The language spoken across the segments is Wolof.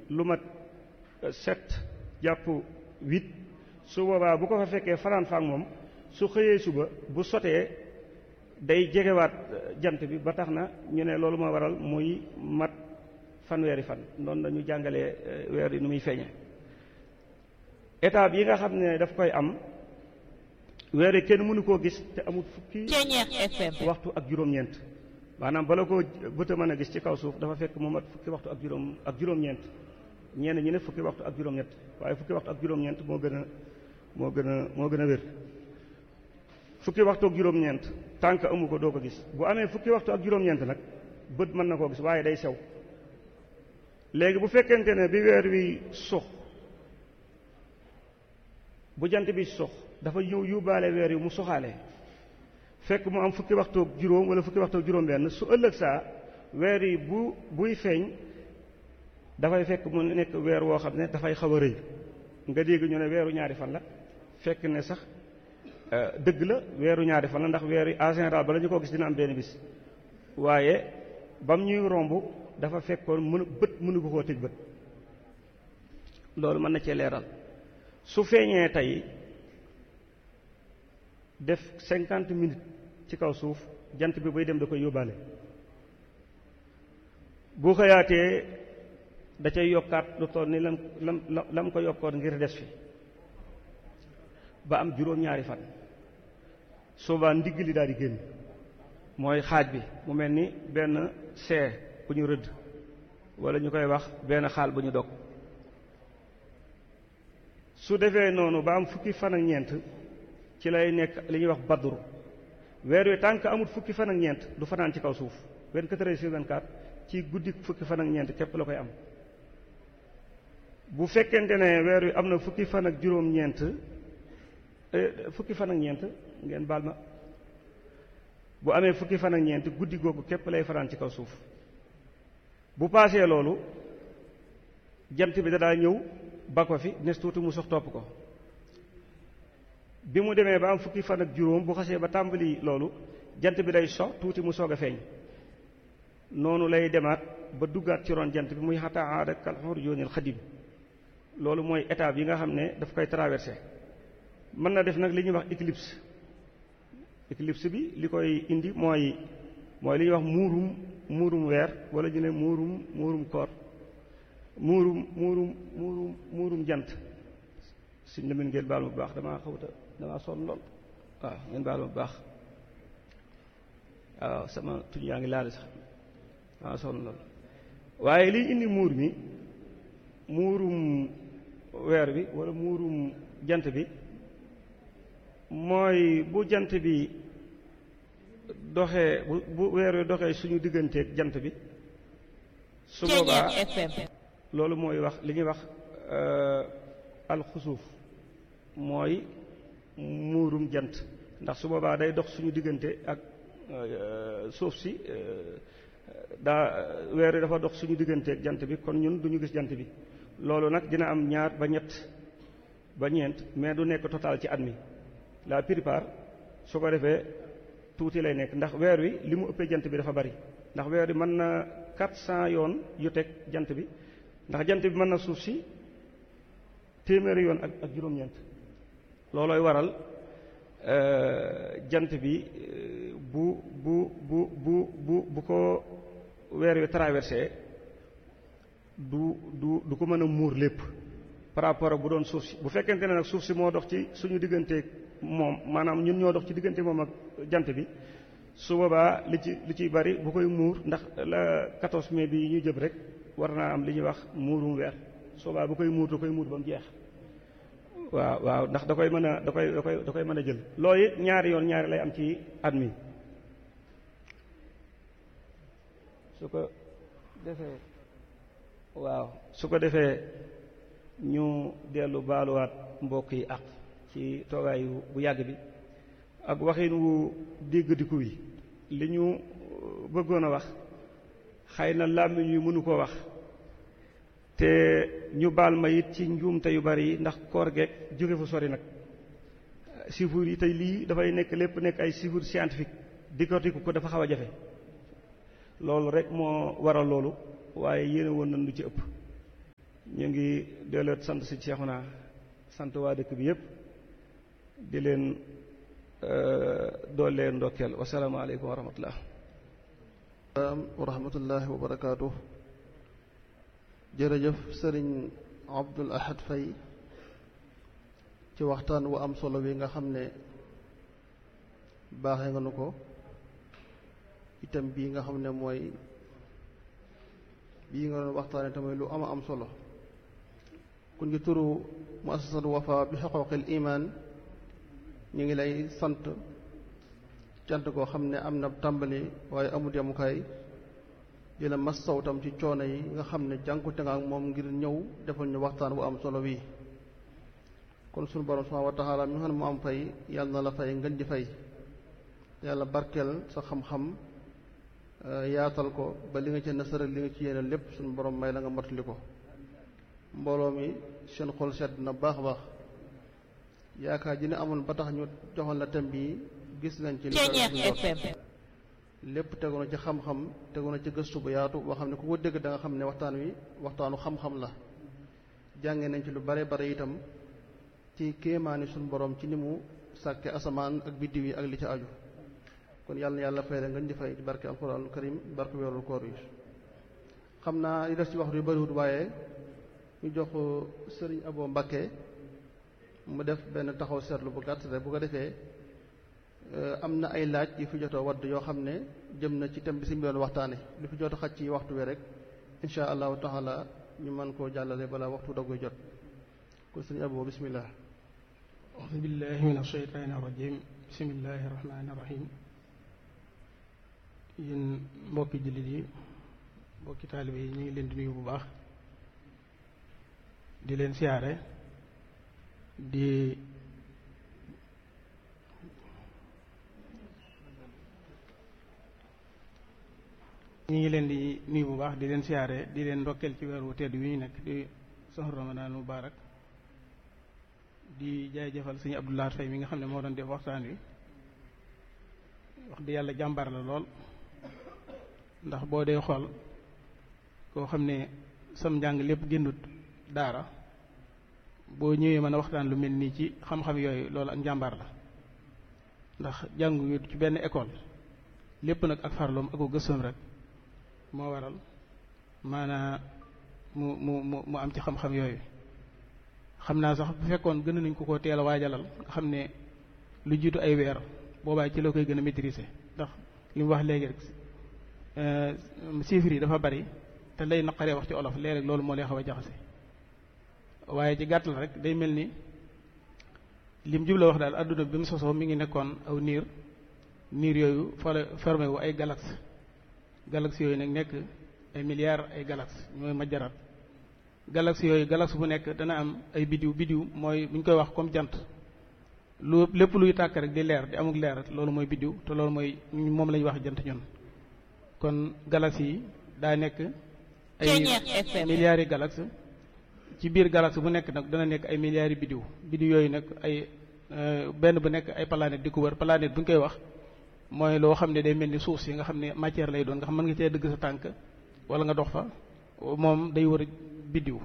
lu mat sept jàpp huit su boobaa bu ko fa fekkee fanaan faak moom su xëyee suba bu sotee day jegewaat jant bi ba tax na ñu ne loolu moo waral muy mat fanweeri fan noonu dañu jàngalee weer yi nu muy feeñe étape yi nga xam ne daf koy am weer yi kenn mënu koo gis te amul fukki waxtu ak juróom-ñeent maanaam bala koo bët a mën a gis ci kaw suuf dafa fekk mu mat fukki waxtu ak juróom ak juróom-ñeent ñenn ñi ne fukki waxtu ak juróom-ñett waaye fukki waxtu ak juróom-ñeent moo gën a moo gën a moo gën a wér fukki waxtu ak juróom-ñeent tànk amu ko doo ko gis bu amee fukki waxtu ak juróom-ñeent nag bët mën na koo gis waaye day sew léegi bu fekkente ne bi weer wi sux bu jant bi sux dafa ñëw yóbbaale weer wi mu soxaale fekk mu am fukki waxtu ak juróom wala fukki waxtu ak juróom-benn su ëllëg saa weer yi bu buy feeñ dafay fekk mu nekk weer woo xam ne dafay xaw a rëy nga dégg ñu ne weeru ñaari fan la fekk ne sax dëgg la weeru ñaari fan la ndax weer yi en général bala ñu ko gis dina am benn bis waaye bam ñuy romb dafa fekkoon mën bët mënu ko koo tëj bët loolu mën na cee leeral su feeñee tey def cinquante minutes ci kaw suuf jant bi bay dem da koy yóbbaale bu xëyaatee da cay yokkaat lu toll ni lam lam lam ko yokkoon ngir des fi ba am juróom-ñaari fan soobaa ndigg li daal di génn mooy xaaj bi mu mel ni benn see bu ñu rëdd wala ñu koy wax benn xaal bu ñu dog su defee noonu ba am fukki fan ak ñeent ci lay nekk li ñuy wax badru weer wi tànk amul fukki fan ak ñeent du fanaan ci kaw suuf 24 heures sur 24 ci guddi fukki fan ak ñeent képp la koy am bu fekkente ne weer wi am na fukki fan ak juróom-ñeent fukki fan ak ñeent ngeen baal ma bu amee fukki fan ak ñeent guddi googu képp lay fanaan ci kaw suuf bu paasee loolu jant bi da daa ñëw ba ko fi nes tuuti mu sox topp ko bi mu demee ba am fukki fan ak juróom bu xasee ba tàmbali loolu jant bi day sox tuuti mu soog a feeñ noonu lay demaat ba duggaat ci ron jant bi muy xataa aada kal xurjoonil xadim loolu mooy étape yi nga xam ne daf koy traversé mën na def nag li ñuy wax éclipse éclipse bi li koy indi mooy mooy li ñuy wax muurum muurum weer wala ñu ne muurum muurum koor muurum muurum muurum muurum jant suñ la mën ngeen baal ma bu baax damaa xawta damaa sonn lool waaw ngeen baal ma bu baax waaw sama tuñ yaa ngi laal sax damaa sonn lool waaye liy indi muur mi muurum weer bi wala muurum jant bi mooy bu jant bi doxee bu bu weer wi doxee suñu digganteeg jant bi su boobaa loolu mooy wax li ñuy wax alxusuuf mooy muurum jant ndax su boobaa day dox suñu diggante ak suuf si daa weer wi dafa dox suñu digganteeg jant bi kon ñun duñu gis jant bi loolu nag dina am ñaar ba ñett ba ñeent mais du nekk total ci at mi la plupart su ko defee tuuti lay nekk ndax weer wi li mu ëppee jant bi dafa bari ndax weer wi mën na quatre cent yoon yu teg jant bi ndax jant bi mën na suuf si téeméeri yoon ak ak juróom-ñeent loolooy waral jant bi bu bu bu bu bu bu ko weer wi traversé du du du ko mën a muur lépp par rapport ak bu doon suuf si bu fekkente ne nag suuf si moo dox ci suñu digganteeg moom maanaam ñun ñoo dox ci diggante moom ak jant bi su boobaa li ci li ciy bari bu koy muur ndax la 14 mai bi ñu jëm rek war naa am li ñuy wax muurum weer su boobaa bu koy muur da koy muur ba mu jeex waaw waaw ndax da koy mën a da koy da koy da koy mën a jël loolu it ñaari yoon ñaari lay am ci at mi su ko defee waaw su ko defee ñu dellu baaluwaat mbokk yi ak ci toogaayu bu yàgg bi ak waxin wu déggadiku wi li ñu bëggoon a wax xëy na làmmiñ yu mënu koo wax te ñu baal ma it ci njuumte yu bari yi ndax koor geeg jóge fu sori nag chiffres yi tey lii dafay nekk lépp nekk ay chiffres scientifique décortiquer ko dafa xaw a jafe loolu rek moo waral loolu waaye yéene woon nañ lu ci ëpp ñu ngi delloot sant si Seexuna sant waa dëkk bi yépp di leen dool leen ndokkeel wasalaamaaleykum wa rahmatullah wa rahmatullahi wa barakaatu jërëjëf sëriñ Abdul Ahad Fay ci waxtaan wu am solo wi nga xam ne baaxee nga nu ko itam bii nga xam ne mooy bii nga doon waxtaane tamit lu ama am solo kun ngi turu muassasatu Wafa bi xuquuqil iman ñu ngi lay sant cant koo xam ne am na tàmbali waaye amut yamukaay di la massaw tam ci coono yi nga xam ne jànkute nga ak moom ngir ñëw defal ñu waxtaan bu am solo wi kon sunu borom subhanahu wa taala mi nga xam ne mu am fay yàlla na la fay ngën ji fay yàlla barkeel sa xam-xam yaatal ko ba li nga ci nasaral li nga ci yéene lépp sunu borom may la nga motali ko mbooloo mi seen xol sedd na baax a baax yaakaar ji ne amoon ba tax ñu joxoon la thème bi gis nañ ci lépp tegu na ci xam-xam tegu na ci gëstu bu yaatu boo xam ne ku ko dégg da nga xam ne waxtaan wi waxtaanu xam-xam la jànge nañ ci lu bare bare itam ci kéemaani suñu borom ci ni mu sàkke asamaan ak biddiw yi ak li ci aju kon yàlla na yàlla fay la ngeen di fay ci barke alquranul karim barke weerul koor yi xam naa li des ci waxtu yu bariwut waaye ñu jox sëriñ Abo Mbakke mu def benn taxaw seetlu bu gàtt rek bu ko defee am na ay laaj yu fi jotoo wadd yoo xam ne jëm na ci thème bi si doon waxtaane lu fi jot xaj ci waxtu wi rek insha allahu taala ñu mën koo jàllale balaa waxtu dogguy jot kon sëriñ Abo bismillah auzu billahi min asheytaani irajim bismillahi irrahmani irrahim yéen mbokki jullit yi mbokki taalibe yi ñu ngi leen di nuyu bu baax di leen siyaare di ñu ngi leen di nuyu bu baax di leen siyaare di leen ndokkeel ci weeru tedd wi ñu nekk di soxru ramadan mubarak di jaay jëfal sëñ Abdoulaye Faye mi nga xam ne moo doon def waxtaan wi wax di yàlla jàmbar la lool ndax boo dee xool koo xam ne sam njàng lépp génnut daara boo ñëwee mën a waxtaan lu mel nii ci xam-xam yooyu loolu ak njàmbaar la ndax jàngu ci benn école lépp nag ak farloom ak ko gëstoom rek moo waral maanaa mu mu mu mu am ci xam-xam yooyu xam naa sax bu fekkoon gën nañ ko ko teel a waajalal nga xam ne lu jiitu ay weer boobaa ci la koy gën a maîtriser ndax li mu wax léegi rek chiffres yi dafa bari te lay naqaree wax ci olof léeg-léeg loolu moo lay xaw a jaxase waaye ci gàttal rek day mel ni lim jubla wax daal adduna bi mu sosoo mi ngi nekkoon aw niir niir yooyu fa la formé wu ay galaxie galaxie yooyu nag nekk ay milliards ay galaxie ñooy majjaraat galaxie yooyu galaxie bu nekk dana am ay bidiw bidiw mooy bu ñu koy wax comme jant lu lépp luy tàkk rek di leer di amul leer loolu mooy bidiw te loolu mooy moom la ñuy wax jant ñun kon galaxie yi daa nekk ay milliards yi galaxie ci biir galaxie bu nekk nag dana nekk ay milliards yi bidiw bidiw yooyu nag ay benn bu nekk ay planète di ko wër planète bu ñu koy wax mooy loo xam ne day mel ni suuf si nga xam ne matière lay doon nga xam mën nga cee dëgg sa tànk wala nga dox fa moom day wër biddiw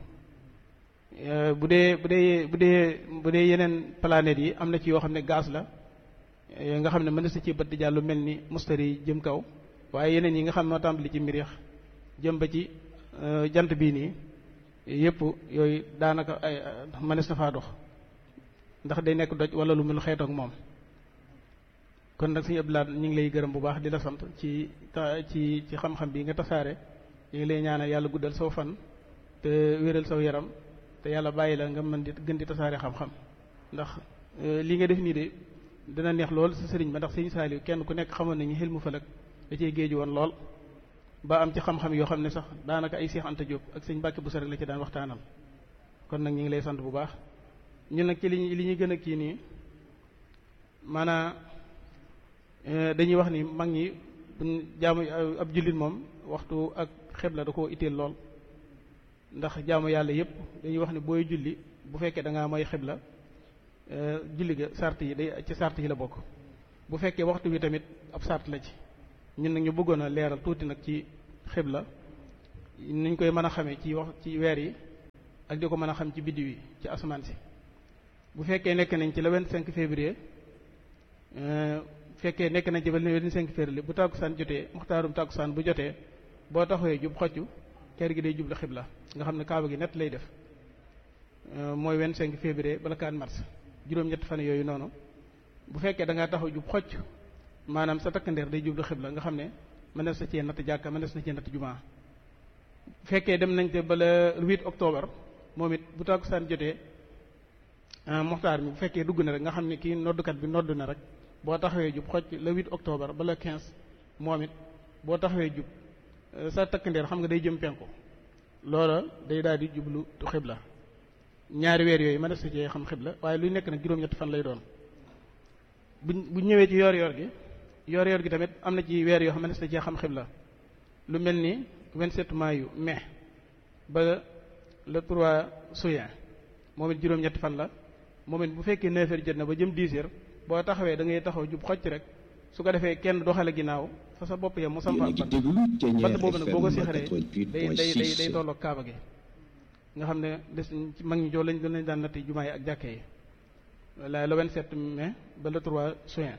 bu dee bu dee bu dee bu dee yeneen planètes yi am na ci yoo xam ne gaz la nga xam ne mën na sa ci bët di jàll lu mel ni mustari yi jëm kaw waaye yeneen yi nga xam ne moo tàmbali ci miriix jëm ba ci jant bii nii yëpp yooyu daanaka ay mënees na faa dox ndax day nekk doj wala lu mel xeet ak moom kon nag suñu Abdoulaye ñu ngi lay gërëm bu baax di la sant ci ci ci xam-xam bi nga tasaare ñu ngi lay ñaanal yàlla guddal saw fan te wéral saw yaram te yàlla bàyyi la nga mën di gën di tasaare xam-xam ndax li nga def nii de dina neex lool sa sëriñ ba ndax sëriñ Saaliw kenn ku nekk xamoon nañu xel mu falak da cee géeju woon lool ba am ci xam-xam yoo xam ne sax daanaka ay Seex Anta Jóob ak sëñ Mbàkke bu sa rek la ci daan waxtaanal kon nag ñu ngi lay sant bu baax ñun nag ci li li ñuy gën a kii nii maanaa dañuy wax ni mag ñi buñ jaamu ab jullit moom waxtu ak xebla da koo itteel lool ndax jaamu yàlla yépp dañuy wax ni booy julli bu fekkee da ngaa mooy xebla julli ga sart yi day ci sart yi la bokk bu fekkee waxtu wi tamit ab sart la ci ñun nag ñu bëggoon a leeral tuuti nag ci xibla niñ koy mën a xamee ci wax ci weer yi ak di ko mën a xam ci biddiw yi ci asamaan si bu fekkee nekk nañ ci le 25 février fekkee nekk nañ ci ba le 25 février bu tàkkusaan jotee muxtaarum tàkkusaan bu jotee boo taxawee jub xoccu kër gi day jublu xibla nga xam ne kaaba gi net lay def mooy 25 février bala 4 mars juróom-ñett fan yooyu noonu bu fekkee da ngaa taxaw jub xocc maanaam sa takkandeer day jublu xibla nga xam ne mënees na cee natt jàkka mënees na cee natt jumaa bu fekkee dem nañ te ba le 8 octobre moom it bu tàkkusaan jotee moxtaar mi bu fekkee dugg na rek nga xam ne kii noddukat bi nodd na rek boo taxawee jub xocc le 8 octobre ba le 15 moom it boo taxawee jub sa takkandeer xam nga day jëm penku loola day daal di jublu xibla ñaari weer yooyu mënees na cee xam xibla waaye luy nekk nag juróom-ñett fan lay doon bu bu ñëwee ci yoor-yoor gi yoor-yoor gi tamit am na ci weer yoo xam ne mënees na cee xam xibla lu mel ni 27 mayu mai ba le 3 juin moom it juróom-ñetti fan la moom it bu fekkee 9 heures jot na ba jëm 10 heures boo taxawee da ngay taxaw jub xocc rek su ko defee kenn doxale ginnaaw fa sa bopp yam mu samp ak bant bant boobu nag boo ko sixaree day day day day tolloog kaaba gi nga xam ne des ci mag ñi joo lañ lañ daan natt jumaa yi ak jàkke yi la le 27 mai ba le 3 juin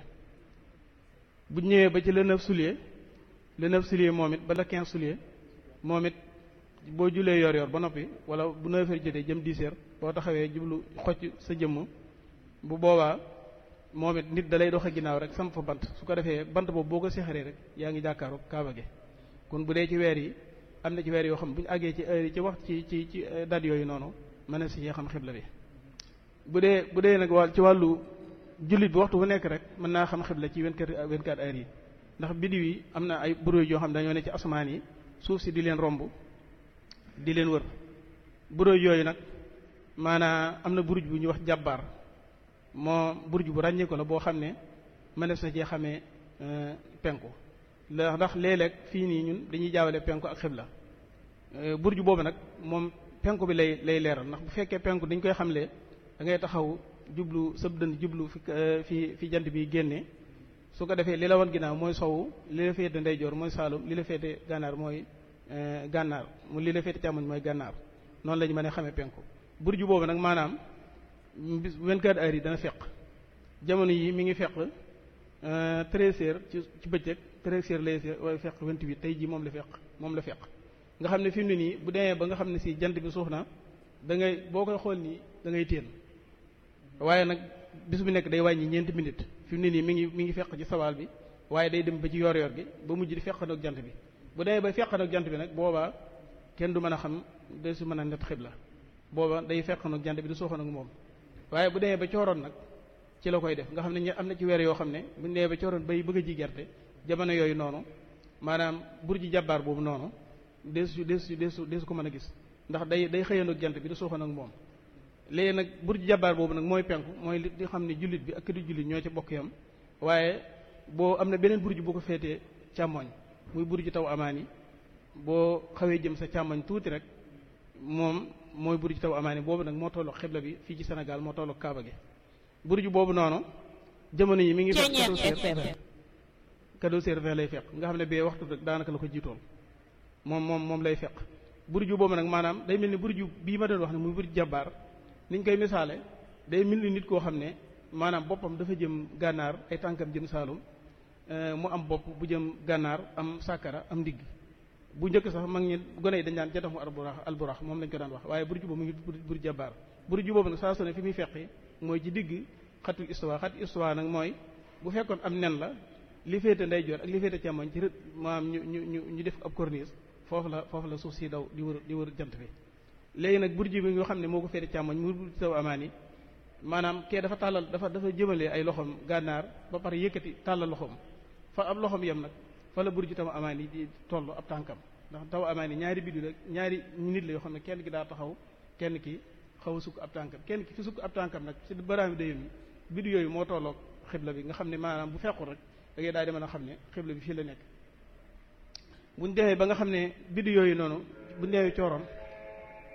bu ñëwee ba ci le 9 juillet le 9 juillet moom it ba le 15 juillet moom it boo julee yor yor ba noppi wala bu 9 heures jotee jëm 10 heures boo taxawee jublu xocc sa jëmm bu boobaa moom it nit da lay doxe ginnaaw rek samp fa bant su ko defee bant boobu boo ko seexaree rek yaa ngi jàkkaaru kaaba gi kon bu dee ci weer yi am na ci weer yoo xam bu ñu àggee ci heure yi ci wax ci ci ci date yooyu noonu mën na si xam xibla bi bu dee bu dee nag wàll ci wàllu jullit bi waxtu bu nekk rek mën naa xam xibla ci 24 24 heures yi ndax biddiw yi am na ay bureau yoo xam dañoo ne ci asamaan yi suuf si di leen romb di leen wër bureau yooyu nag maanaa am na buruj bu ñuy wax jàbbaar moo buruj bu ràññee ko la boo xam ne mënees na cee xamee penku la ndax léeg-léeg fii nii ñun dañuy jaawale penku ak xibla burju boobu nag moom penku bi lay lay leeral ndax bu fekkee penku dañ koy xamle da ngay taxaw jublu sëb dënd jublu fi fi fi jant bi génnee su ko defee li la wan ginnaaw mooy sowu li la féete ndeyjoor mooy saalum li la féete gànnaar mooy gànnaar mu li la féete càmmoñ mooy gànnaar noonu la ñu mën a xamee penku burju boobu nag maanaam bis 24 heures yi dana feq jamono yi mi ngi feq 13 heures ci ci bëccëg 13 heures lay feq 28 tey jii moom la feq moom la feq nga xam ne fi mu ne nii bu demee ba nga xam ne si jant bi suux na da ngay boo koy xool nii da ngay téen waaye nag bis bu nekk day wàññi ñeenti minutes fi mu ne nii mi ngi mi ngi feq ci sawaal bi waaye day dem ba ci yor-yor gi ba mujj di feqanoog jant bi bu demee ba feqanoog jant bi nag boobaa kenn du mën a xam de su mën a net xibla booba day feqanoog jant bi du suuxanoog moom waaye bu demee ba cooroon nag ci la koy def nga xam ne am na ci weer yoo xam ne bu ñu demee ba cooroon bay bëgg a ji gerte jamono yooyu noonu maanaam burji jàbbaar boobu noonu deesu deesu deesu deesu ko mën a gis ndax day day xëyandoog jant bi du suuxanoog moom léegi nag burji jàbbaar boobu nag mooy penku mooy li di xam ne jullit bi ak di jullit ñoo ci bokk yam waaye boo am na beneen burji bu ko féetee càmmoñ muy burji taw amaan yi boo xawee jëm sa càmmoñ tuuti rek moom mooy burji taw amaani boobu nag moo tolloog xibla bi fii ci Sénégal moo tolloog Kaaba gi burju boobu noonu jamono yi mi ngi fekk cadeau serveur cadeau serveur lay fekk nga xam ne bee waxtu rek daanaka la ko jiitoon moom moom moom lay fekk burju boobu nag maanaam day mel ni burju bii ma doon wax ne muy burju jàbbaar niñ koy misaale day mel ni nit koo xam ne maanaam boppam dafa jëm gànnaar ay tànkam jëm saalum mu am bopp bu jëm gànnaar am sàkkara am ndigg bu njëkk sax mag ñi gone yi dañ daan jatamu alburax alburax moom lañ ko daan wax waaye burju boobu mu ngi burju jàbbaar burju boobu nag saa su ne fi muy feqi mooy ci digg xatul istuwa xatul istuwa nag mooy bu fekkoon am nen la li féete ndeyjoor ak li féete càmmoñ ci rët maam ñu ñu ñu ñu def ab corniche foofu la foofu la suuf si daw di wër di wër jant bi léegi nag burju bi nga xam ne moo ko féete càmmoñ mu burju taw amaan yi maanaam kee dafa tàllal dafa dafa jëmale ay loxoom gànnaar ba pare yëkkati tàllal loxoom fa ab loxoom yem nag fa la burju taw amaan yi di toll ab tànkam ndax taw amaan yi ñaari biddu rek ñaari nit la yoo xam ne kenn ki daa taxaw kenn ki xaw a sukk ab tànkam kenn ki fi sukk ab tànkam nag ci baraami dayam yi biddu yooyu moo tolloog xibla bi nga xam ne maanaam bu fekkul rek da ngay daal di mën a xam ne xibla bi fii la nekk buñ demee ba nga xam ne biddu yooyu noonu buñ demee cooroon